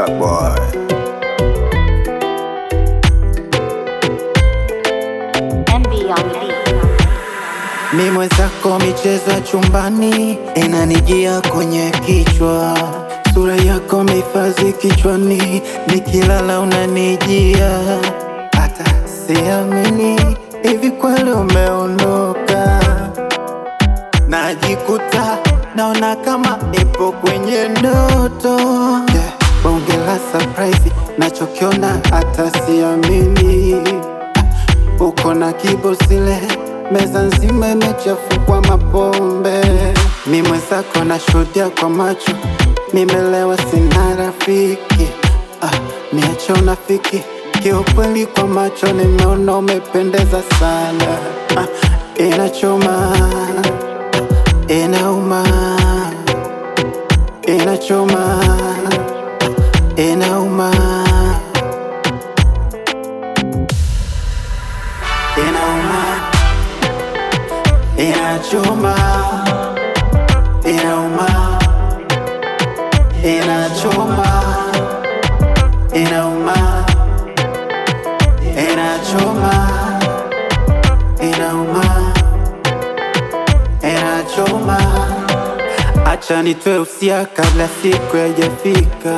Star boy. MB on the beat. Mi mwenzako michezo ya chumbani inanijia kwenye kichwa, sura yako mehifadhi kichwani, nikilala unanijia, hata siamini hivi kweli umeondoka. Najikuta naona kama nipo kwenye ndoto yeah. Bonge la surprise nachokiona hata siamini uko na kibosile, meza nzima imechafukwa mapombe. Mi mwenzako nashuhudia kwa macho, nimelewa, sina rafiki. Ah, niache unafiki, kiukweli kwa macho nimeona umependeza sana. Ah, inachoma, inauma, inachoma, inauma. inauma, inachoma, inauma, inachoma, inauma, inachoma, inauma, inachoma. Acha nitoe usia kabla siku haijafika,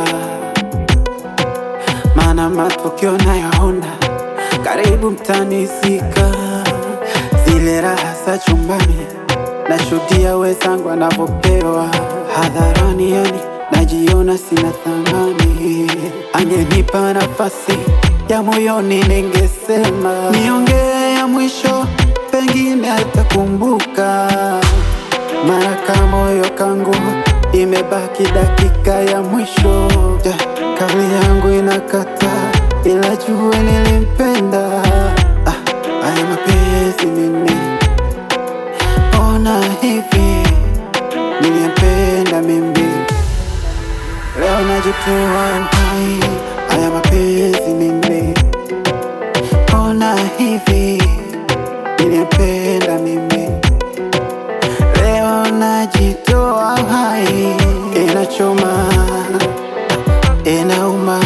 maana matokeo nayaona karibu mtanizika. Zile raha za chumbani nashuhudia wenzangu wanavyopewa hadharani, yani najiona sina thamani. Angenipa nafasi ya moyoni, ningesema niongee ya mwisho, pengine atakumbuka. Mara kama moyo kangu imebaki dakika ya mwisho, yeah, kauli yangu inakata, ila jua nilimpenda. Ah, haya mapenzi mimi, ona hivi nilimpenda mimi, leo najitoa uhai. Haya mapenzi mimi, ona hivi nilimpenda mimi Leo najitoa hai, inachoma, inauma,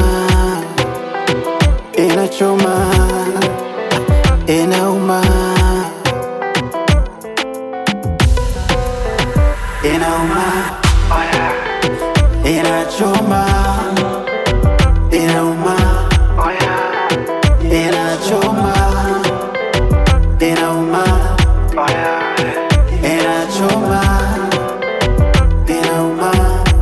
inachoma, inauma, inauma, inachoma, inauma, inachoma, inauma, inachoma, inauma,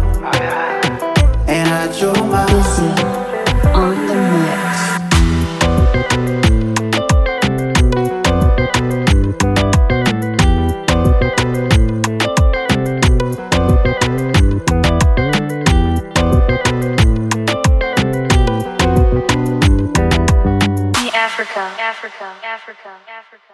inachoma. Listen on the mix. Africa, Africa, Africa, Africa.